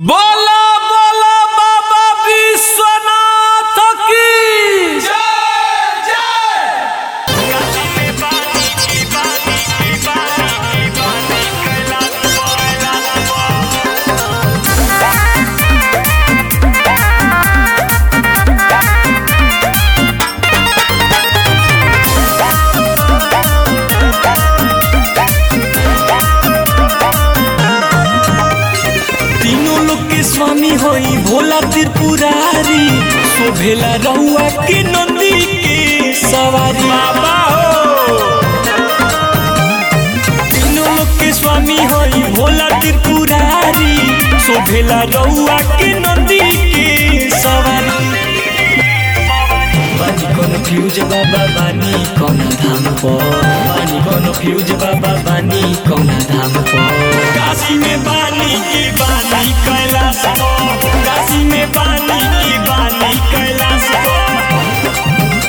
बोला बोला बाबा विश्वनाथ की तीनों लोग के स्वामी होई भोला त्रिपुरारी शोभेला रहुआ के नंदी के सवारी बाबा हो तीनों लोग के स्वामी होई भोला त्रिपुरारी शोभेला रहुआ के नंदी के सवारी बानी कोनो फ्यूज बाबा बानी कौना धाम पर बानी कोनो फ्यूज बाबा बानी कौना धाम पर काशी में बानी की बानी कैलाश पर काशी में बानी की बानी कैलाश पर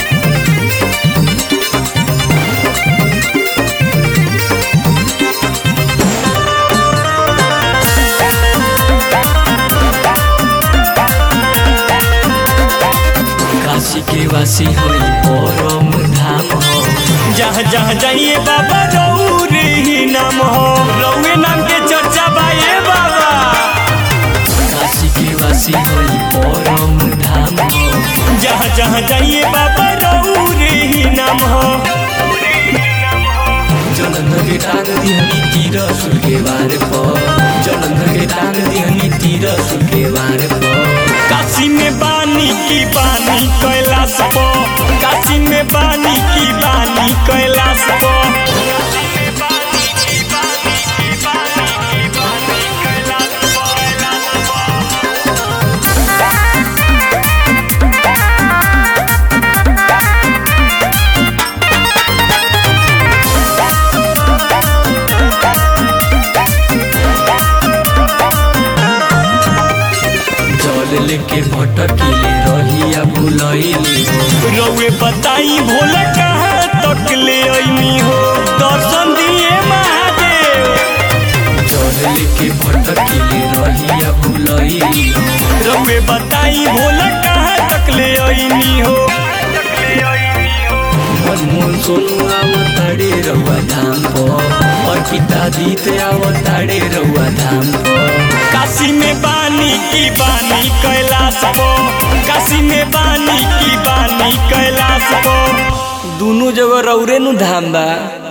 काशी के वासी होई परम धाम हो जहाँ जहाँ जाइए बाबा रौरे ही नाम हो रौए नाम के चर्चा बाए बाबा काशी के वासी होई परम धाम हो जहाँ जहाँ जाइए बाबा रौरे ही नाम हो जलंधर के टांग दिहनी तीर सुल के बार पर जलंधर के टांग दिहनी तीर सुल के बार पर काशी में बानी की बानी कैलाश पर काशी में बानी की बानी कैलाश पर जल लेके भटकीले रहिया भुलैली हो रउए बताई भोला कहाँ तक ले अइनी हो दर्शन दिए महादेव जल लेके भटकीले रहिया भुलैली हो रउए बताई भोला कहाँ तक ले अइनी हो मनमोहन सोनू आवताड़े रउआ धाम पर और पिता दीत आवताड़े रउआ धाम पर काशी में बानी की बानी कैलाश पर काशी में बानी की बानी कैलाश पर दोनों जगह रौरे नु धाम बा